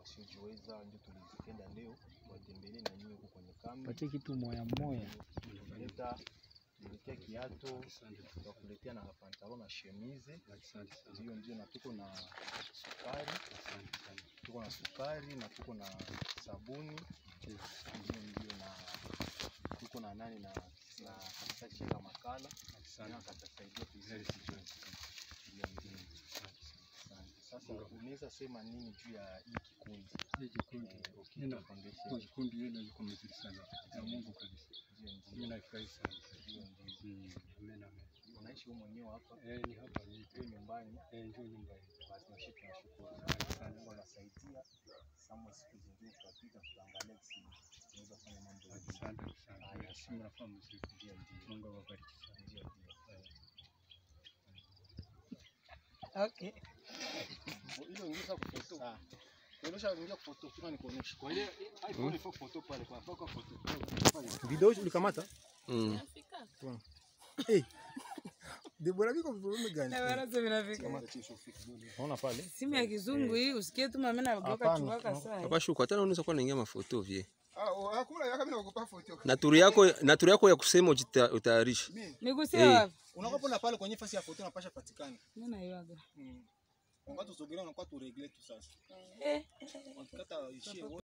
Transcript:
wasiojiweza, ndio tulipenda leo watembelee na nyinyi huko kwenye kambi. Patie kitu moya moya. Tulileta tuliletea kiato, Asante. tukakuletea na pantalo na chemise, Asante sana. ndio ndio, na tuko na sukari, Asante sana. tuko na sukari na tuko na sabuni, Ndiyo. ndio ndio, na tuko na nani na na karatasi ya makala Asante. na katasaidia Very kuizalisha good. ndio ndio. Asante sana. Asante. Sasa unaweza sema nini juu ya hii kikundi Hii kikundi, eh, Okito nina Foundation? kwa kikundi yenu liko mzuri sana. Ya Mungu kabisa. Ndio Mimi ndio nafurahi sana. ndio ndio. Mm, Amen, amen. Unaishi wewe mwenyewe hapa Eh, ni hapa ni ndio nyumbani, eh, ndio nyumba hii. basi nashi tunashukuru Asante sana. sana. Mungu anasaidia. Sama siku zingine tutapita tutaangalia kisi tunaweza kufanya mambo mengine. Asante sana. Haya, Simu nafaa mzuri. Ndio ndio Mungu awabariki sana. ndio ndio. Okay. Ile ongeza kufoto. Sawa. Kuonyesha ingia kufoto, kuna nikuonyesha. Kwa ile iPhone ifo foto pale kwa kwa foto. Video ulikamata? Mm. Debora biko vipi gani? Na baraza vinafika. Kama tisho fix dole. Unaona pale? Simu ya kizungu hii usikie tu mama na geuka Hapana. chukaka saa. Hapa shuka tena unaweza kuwa naingia mafoto vie. Ah, hakuna yaka mimi nakupa photo. Na turu yako na turu yako ya kusema ujita- utayarishe. Nigusie Eh. wapi? Unakuwa na pale kwenye nafasi ya foto unapasha patikana. Mimi naiwaga. Mm. Wakati usogelea unakuwa tu regle tu sasa. Eh. Wakikata ishie